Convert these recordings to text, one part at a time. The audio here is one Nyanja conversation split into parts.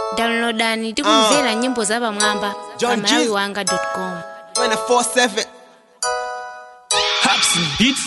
downloadani tikumvera nyimbo za pamwamba pa John G. malawi wanga com 24-7 Hops and beats.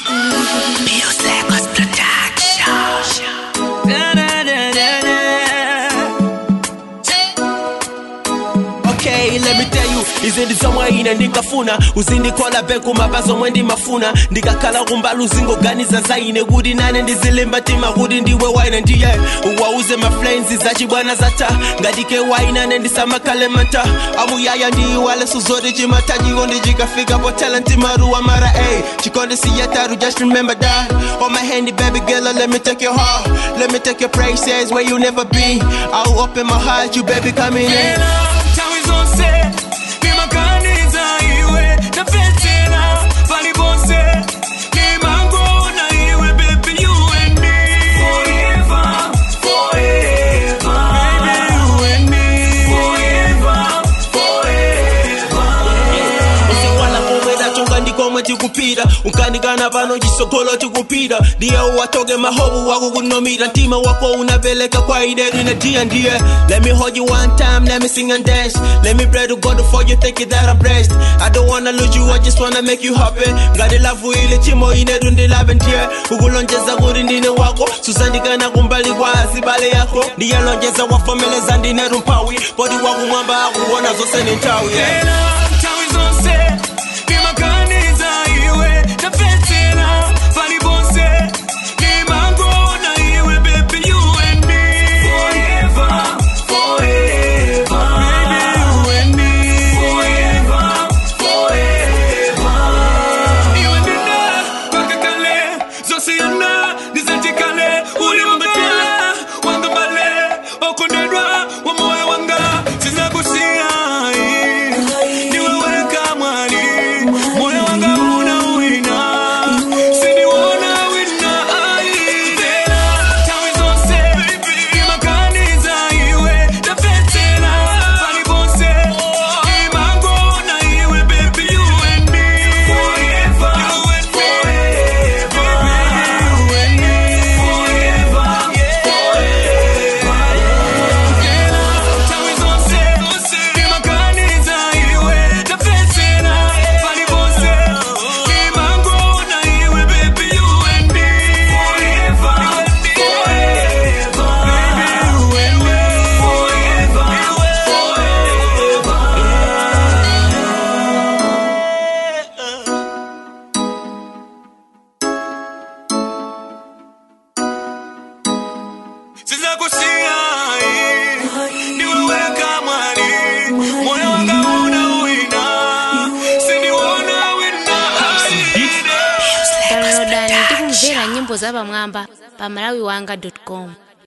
Okay, let me tell you izi ndizomwe ine ndingafuna uzindikola beku mabazo omwe ndimafuna ndikakhala kumbali uzingoganiza za ine kuti nane ndizilimba tima kuti ndiwe waine ndiye uwauze maflames zachibwana zata ngatike wainane ndisamakhale mata amuyaya ndiyiwale suzoti chimata chikondi chikafika po talent maruwa mara ey chikondi siyataru just remember that on my handy baby girl let me take your heart let me take your praises where you never been i'll open my heart you baby coming in Tawi zonse nimaganiza iwe tapetera palibonse nimangona iwe baby you and me forever forever baby you and me forever forever usiwala komwera chonga ndikomwe tikupita ukanikana pano chisogolo tikupita ndiye uwatoke mahobu wako kunomira mtima wako unapeleka kwa idetu inatiya ndiye let me hold you one time let me sing and dance let me pray to god before you think that i'm blessed i don't wanna lose you i just wanna make you happy ngati lavu ile chimo inetu ndilabe ndiye ukulonjeza kuti ndine wako susandikana kumbali kwa azibale yako ndiyelonjeza wafomeleza ndinetu mphawi poti wakumwamba akuona zonse ni nthawi yeah. Ela, tawi zonse nimaganiza iwe tapetera palibonse nimangona iwe baby you and me forever forever baby you and me forever forever iwe ndina mpaka kale zosiyana nizatikale ulimbetela wanga bale okondedwa wa moyo wanga sizakusiya niweweka mwali moyo wanga una wina siniwona wina aitela tawi zonse imaganiza iwe tapetela palibonse imangona iwe baby you and me forever you and forever baby you and me forever forever tawi zonse imaganiza iwe tapetela palibonse imangona iwe baby you and me forever forever baby you and me forever forever sizakusiya niweweka mwali moyo wanga una wina siniwona wina downloadani tikumvera nyimbo za pamwamba pa malawi wanga com